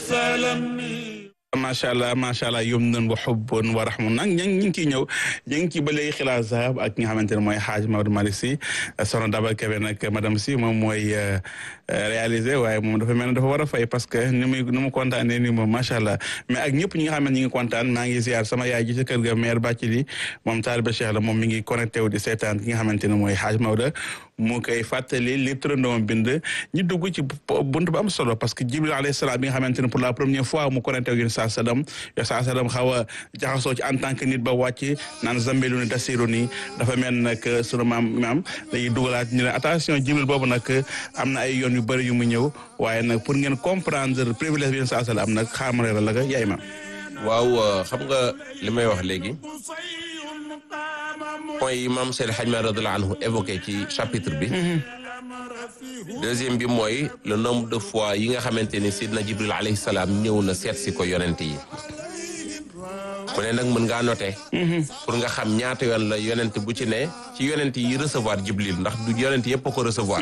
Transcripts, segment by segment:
macha allah macha allah yom nan wa xubbun wa rahmun nag ñu ngi ciy ñëw ñu ngi ci ba léegi xilaas zahab ak ki nga xamante ne mooy xaaj Maodo Malick Sy soxna Daba Kébé nag madame Sy moom mooy réalisé waaye moom dafa mel ne dafa war a fay parce que ni muy ni mu kontaanee nii moom macha allah mais ak ñëpp ñi nga xam ne ñi ngi kontaan maa ngi ziar sama yaay ji ci kër ga maire Bathily moom taaliba Cheikh la moom mi ngi connecté wu di seetaan ki nga xamante ne mooy xaaj Maodo mu koy fàttali li turandoom bind ñu dugg ci bunt bu am solo parce que Jibril alayhi salaam bi nga xamante ne pour la première fois mu connecté wu saa sadam yo saa sadam xaw a jaxasoo ci en tant que nit ba wàcc naan zambelu ni dasiru ni dafa mel nag sunu maam maam dañuy dugalaat ñu ne attention Jibril boobu nag am na ay yoon yu bëri yu mu ñëw waaye nag pour ngeen comprendre privilège bi saa sadam am nag xaamare la la yaay ma waaw xam nga li may wax léegi point yi maam Seydi Hadj Malick radiyallahu anhu évoqué ci chapitre bi deuxième bi mooy le nombre de fois yi nga xamante ni Sidna Jibril alayhi salaam ñëw na seet si ko yonent yi ku ne nag mën ngaa noté pour nga xam ñaata yoon la yonent bu ci ne ci yonent yi recevoir Jibril ndax du yonent yëpp a ko recevoir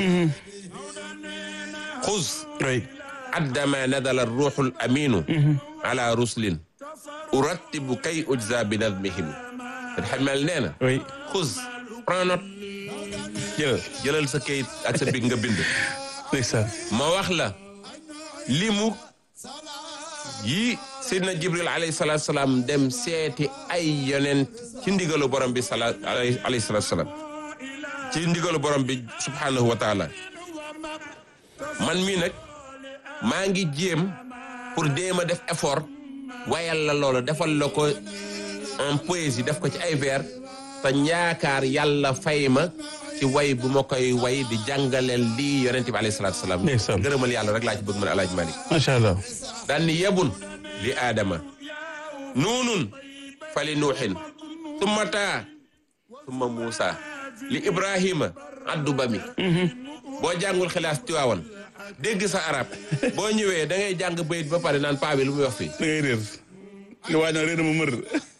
xuz addama nadala ruuxul aminu ala ruslin urattibu kay ujza bi nadmihim xamel nee na xuz prends note jëlal jëlal sa kayit ak sa big nga bind ma wax la limu yi sidna jibril alayhi salatu salaam dem seeti ay yonent ci ndigalu borom bi sala alayhi salatu salaam ci ndigalu borom bi subhanahu wa taala man mii nag maa ngi jéem pour déema def effort wayal la loolu defal la ko en poésie def ko ci ay vers te yaakaar yàlla fay ma ci way bu ma koy way di jàngaleel lii yonente bi alayhi salaatu salaam gërëmal yàlla rek laa ci bëgg man alaaj malik macha allah daan ni yebun li aadama nuunun fa li nuuxin tumma taa tumma muusa li ibrahima addu ba mi boo jàngul xilaas tiwaawan dégg sa arab boo ñëwee da ngay jàng bayit ba pare naan paa bi lu muy wax fii da ngay réer li waa ñoo réer ma mër